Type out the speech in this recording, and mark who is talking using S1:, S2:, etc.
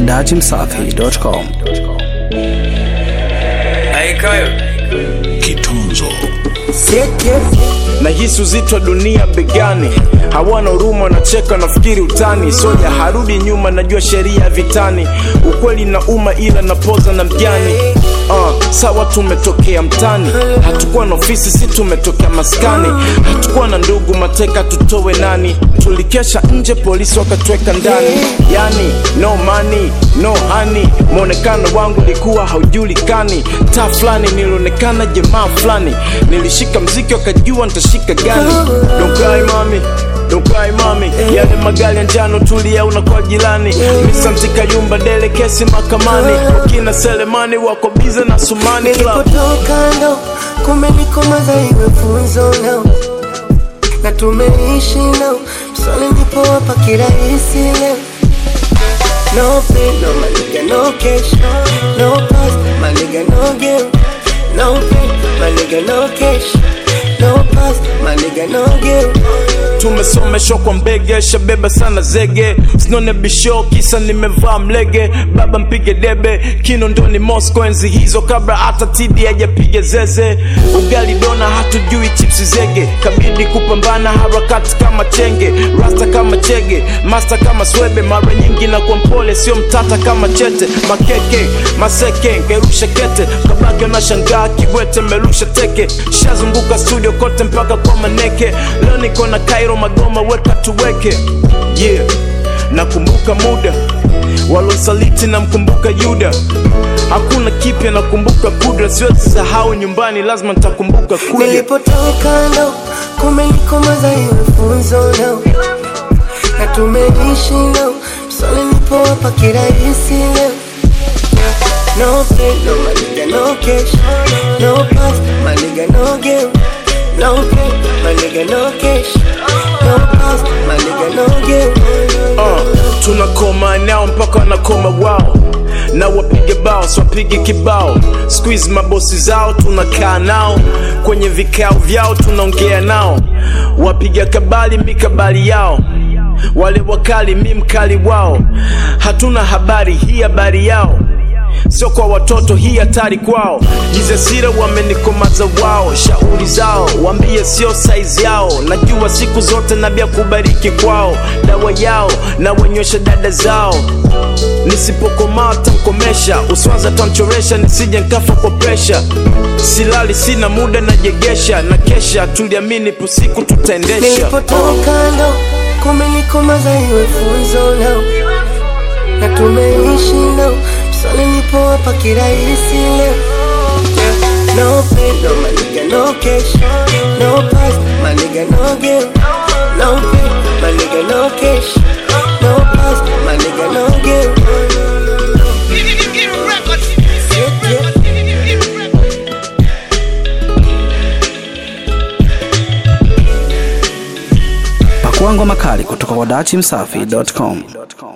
S1: dachimsafi.com.
S2: Aikayo
S3: Kitunzo
S2: nahisi uzito wa dunia begani, hawana huruma, wanacheka nafikiri utani. Soja harudi nyuma, najua sheria ya vitani, ukweli na uma, ila napoza na mjani. Uh, sawa tumetokea mtani, hatukuwa na ofisi, si tumetokea maskani, hatukuwa na ndugu, mateka tutowe nani? Tulikesha nje, polisi wakatweka ndani, yani no money, no honey. Mwonekano wangu ulikuwa haujulikani, taa fulani nilionekana jamaa fulani, nilishika mziki wakajua nitashika gani. Don't cry mami Don't cry mami, yale magari ya njano tulia unakuwa jirani. Misanti Kayumba dele kesi mahakamani, wakina Selemani wako bize na Sumani club.
S4: nilipotoka ndo kumenikomaza iwe funzo nao na tumeishi nao mswali nipowapa kirahisi leo no pain no maliga no cash no past maliga no game no pain maliga no cash no past maliga no game
S2: tumesomeshwa kwa mbege shabeba sana zege sinone bisho kisa nimevaa mlege baba mpige debe kino ndoni mosco enzi hizo kabla hata tidi hajapiga zeze ugali dona hatujui chipsi zege kabidi kupambana harakati kama chenge rasta kama chege masta kama swebe mara nyingi na kwa mpole sio mtata kama chete makeke maseke ngerusha kete kabaki unashangaa kibwete merusha teke shazunguka studio kote mpaka kwa maneke leo niko na kairo magoma weka tuweke yeah nakumbuka muda walosaliti namkumbuka yuda hakuna kipya nakumbuka kudra siwezi sahau nyumbani lazima nitakumbuka kuja
S4: nilipotoka ndo kumenikomaza iwe funzo nao na tumeishi nao mswali nipowapa kirahisi leo no pain no maliga no cash no past maliga no game no pain maliga no cash no past maliga no game
S2: uh, tunakoma nao mpaka wanakoma wao na wapige bao swapige kibao squeeze mabosi zao tunakaa nao kwenye vikao vyao tunaongea nao wapiga kabali mikabali yao wale wakali mi mkali wao hatuna habari hii habari yao sio kwa watoto hii hatari kwao jizesira wamenikomaza wao shauri zao wambie sio saizi yao najua siku zote nabia kubariki kwao dawa yao na wenywesha dada zao nisipokomaa tamkomesha uswaza tamchoresha nisije nkafa kwa presha silali sina muda najegesha na kesha tuliamini pusiku tutaendesha
S4: nilipotoka ndo kumenikomaza iwe funzo nao na tumeishi nao mswali nipowapa kirahisi leo no pain no maliga no cash no past maliga no game no pain maliga no cash no past maliga no game
S1: Pakua ngoma kali kutoka kwa dachimsafi.com.